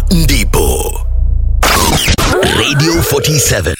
ndipo Radio 47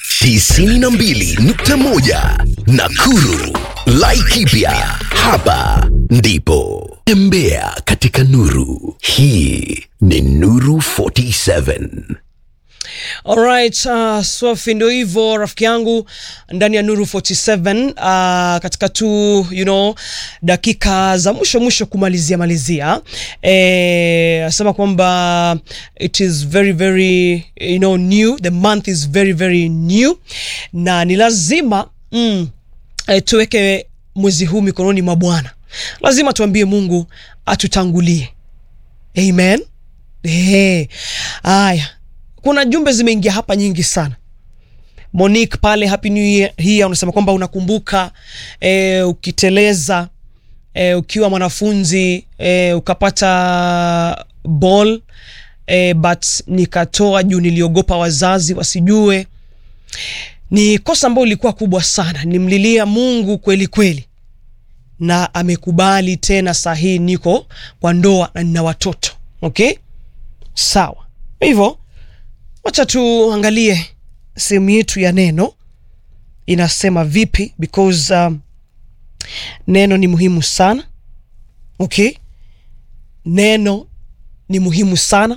92.1 Nakuru Laikipia hapa ndipo tembea katika nuru hii ni nuru 47 Alright, uh, Swafi ndio hivyo rafiki yangu ndani ya Nuru 47 uh, katika tu you know dakika za mwisho mwisho kumalizia malizia eh, asema kwamba it is very very you know new the month is very very new na ni lazima mm, eh, tuweke mwezi huu mikononi mwa Bwana. Lazima tuambie Mungu atutangulie. Amen. Eh. Haya kuna jumbe zimeingia hapa nyingi sana monique pale happy new year hii unasema kwamba unakumbuka e, ukiteleza e, ukiwa mwanafunzi e, ukapata ball e, but nikatoa juu niliogopa wazazi wasijue ni kosa ambayo ilikuwa kubwa sana nimlilia mungu kweli kweli na amekubali tena sahii niko kwa ndoa na nina watoto okay sawa hivyo wacha tuangalie sehemu yetu ya neno inasema vipi because um, neno ni muhimu sana okay neno ni muhimu sana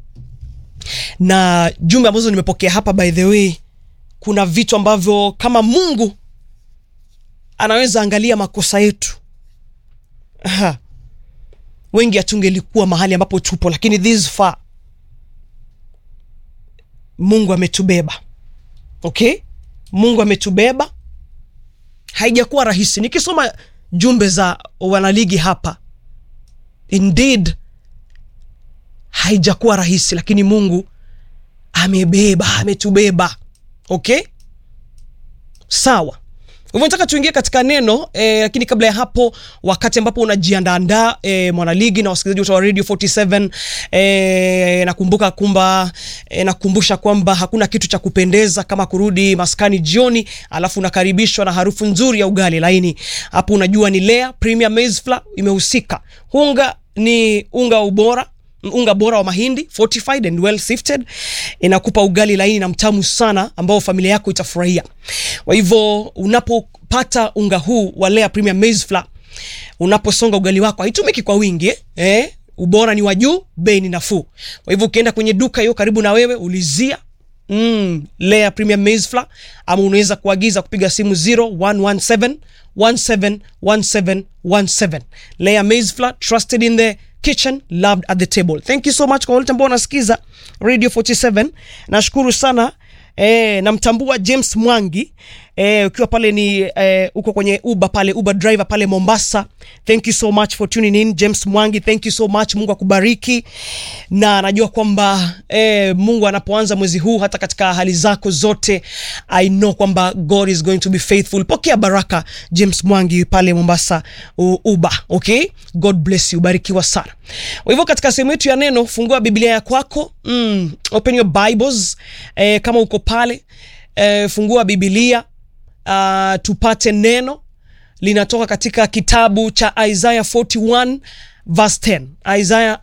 na jumbe ambazo nimepokea hapa by the way kuna vitu ambavyo kama mungu anaweza angalia makosa yetu Aha. wengi hatungelikuwa mahali ambapo tupo lakini this far mungu ametubeba okay mungu ametubeba haijakuwa rahisi nikisoma jumbe za wanaligi hapa indeed haijakuwa rahisi lakini mungu amebeba ametubeba okay sawa hivyo nataka tuingie katika neno eh, lakini kabla ya hapo wakati ambapo unajiandaandaa eh, mwanaligi na wasikilizaji wote wa radio 47 eh, nakumbuka kumba eh, nakumbusha kwamba hakuna kitu cha kupendeza kama kurudi maskani jioni alafu unakaribishwa na harufu nzuri ya ugali laini hapo unajua ni lea premier maize flour imehusika unga ni unga wa ubora unga bora wa mahindi fortified and well sifted inakupa ugali laini na mtamu sana ambao familia yako itafurahia kwa hivyo unapopata unga huu wa Lea Premium Maize Flour unaposonga ugali wako haitumiki kwa wingi eh? Eh? ubora ni wa juu bei ni nafuu kwa hivyo ukienda kwenye duka hiyo karibu na wewe ulizia mm, Lea Premium Maize Flour ama unaweza kuagiza kupiga simu 0117 171717 Lea Maize Flour trusted in the kitchen loved at the table thank you so much kwa wote ambao wanasikiza radio 47 nashukuru sana E, namtambua James Mwangi e, ukiwa pale ni e, uko kwenye Uber pale Uber driver pale Mombasa. Thank you so much for tuning in James Mwangi, thank you so much. Mungu akubariki, na najua kwamba e, Mungu anapoanza mwezi huu hata katika hali zako zote, I know kwamba God is going to be faithful. Pokea baraka James Mwangi pale Mombasa u, Uber. Okay, God bless you, barikiwa sana. Kwa hivyo katika sehemu yetu ya neno, fungua Biblia ya kwako mm, open your Bibles e, kama uko pale e, fungua Biblia uh, tupate neno linatoka katika kitabu cha Isaiah 41 verse 10 Isaiah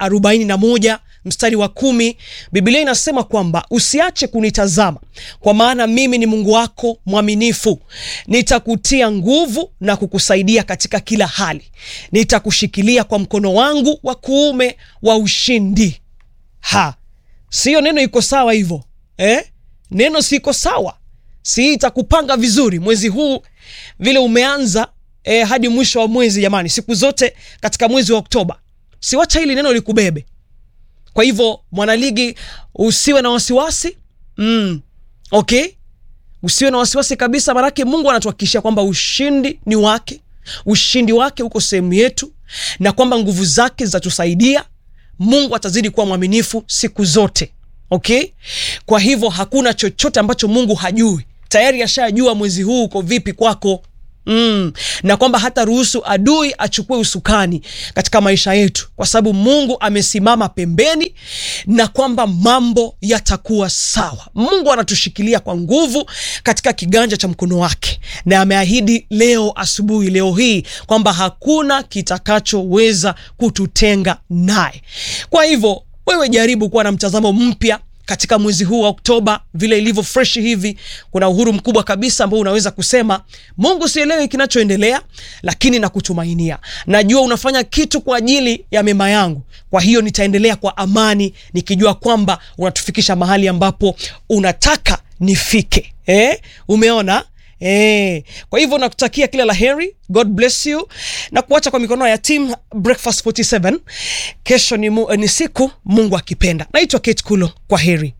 41 mstari wa kumi Biblia inasema kwamba usiache kunitazama kwa maana mimi ni Mungu wako mwaminifu nitakutia nguvu na kukusaidia katika kila hali nitakushikilia kwa mkono wangu wa kuume wa ushindi ha siyo neno iko sawa hivyo eh? neno siko sawa si itakupanga vizuri mwezi huu vile umeanza eh, hadi mwisho wa mwezi jamani siku zote katika mwezi wa oktoba siwacha hili neno likubebe kwa hivyo mwanaligi usiwe na wasiwasi mm, okay usiwe na wasiwasi kabisa manake mungu anatuhakikishia kwamba ushindi ni wake ushindi wake uko sehemu yetu na kwamba nguvu zake zitatusaidia mungu atazidi kuwa mwaminifu siku zote okay kwa hivyo hakuna chochote ambacho mungu hajui tayari ashajua mwezi huu uko vipi kwako Mm. na kwamba hata ruhusu adui achukue usukani katika maisha yetu kwa sababu mungu amesimama pembeni na kwamba mambo yatakuwa sawa mungu anatushikilia kwa nguvu katika kiganja cha mkono wake na ameahidi leo asubuhi leo hii kwamba hakuna kitakachoweza kututenga naye kwa hivyo wewe jaribu kuwa na mtazamo mpya katika mwezi huu wa Oktoba, vile ilivyo fresh hivi, kuna uhuru mkubwa kabisa ambao unaweza kusema Mungu, sielewi kinachoendelea, lakini nakutumainia. Najua unafanya kitu kwa ajili ya mema yangu, kwa hiyo nitaendelea kwa amani, nikijua kwamba unatufikisha mahali ambapo unataka nifike. Eh, umeona? Eh, kwa hivyo nakutakia kila la heri, God bless you na kuacha kwa mikono ya team Breakfast 47. Kesho ni, mu, ni siku Mungu akipenda. Naitwa Kate Kulo, kwa heri.